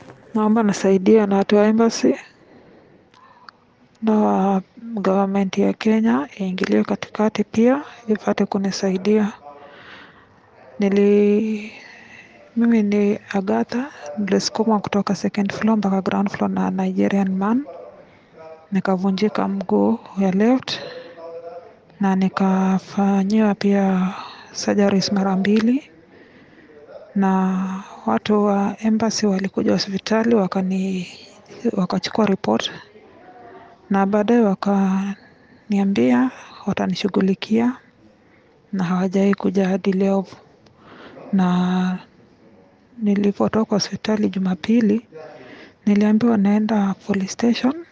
Naomba nisaidiwe na watu wa embassy na government ya Kenya iingilie katikati pia ipate kunisaidia. Nili mimi ni Agatha, nilisukumwa kutoka second floor mpaka ground floor na Nigerian man, nikavunjika mguu ya left na nikafanyiwa pia surgeries mara mbili, na watu wa embassy walikuja hospitali wakani wakachukua report na baadaye wakaniambia watanishughulikia na hawajawahi kuja hadi leo. Na nilipotoka hospitali Jumapili, niliambiwa naenda police station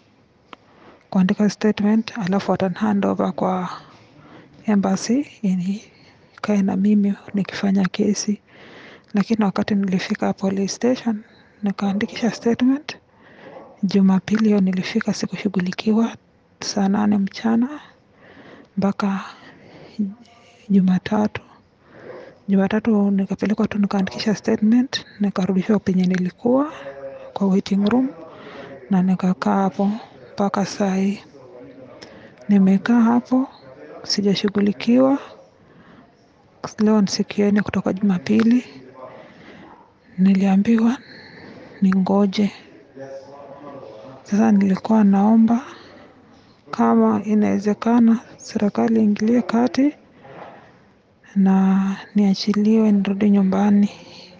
kuandika statement alafu watani over kwa embassy ikae na mimi nikifanya kesi. Lakini wakati nilifika police station nikaandikisha statement. Jumapili hiyo nilifika sikushughulikiwa saa nane mchana mpaka Jumatatu. Jumatatu nikapelekwa tu nikaandikisha statement nikarudishwa penye nilikuwa kwa waiting room na nikakaa hapo mpaka saa hii. Nimekaa hapo sijashughulikiwa. Leo ni siku ya nne kutoka Jumapili. Niliambiwa ningoje. Sasa nilikuwa naomba kama inawezekana serikali iingilie kati na niachiliwe nirudi nyumbani.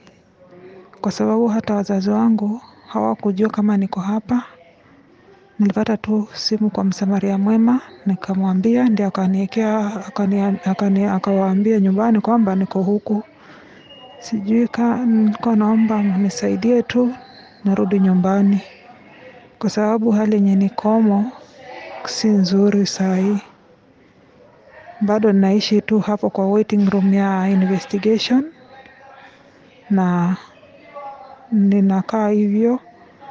Kwa sababu hata wazazi wangu hawakujua kama niko hapa. Nilipata tu simu kwa msamaria mwema nikamwambia ndiye akaniekea akawaambia nyumbani kwamba niko huku. Sijui ka nilikuwa naomba mnisaidie tu nirudi nyumbani. Kwa sababu hali yenye nikomo si nzuri saa hii. Bado naishi tu hapo kwa waiting room ya investigation na ninakaa hivyo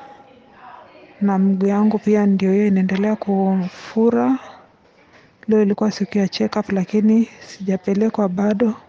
na mguu yangu pia ndio hiyo inaendelea kufura. Leo ilikuwa siku ya check up lakini sijapelekwa bado.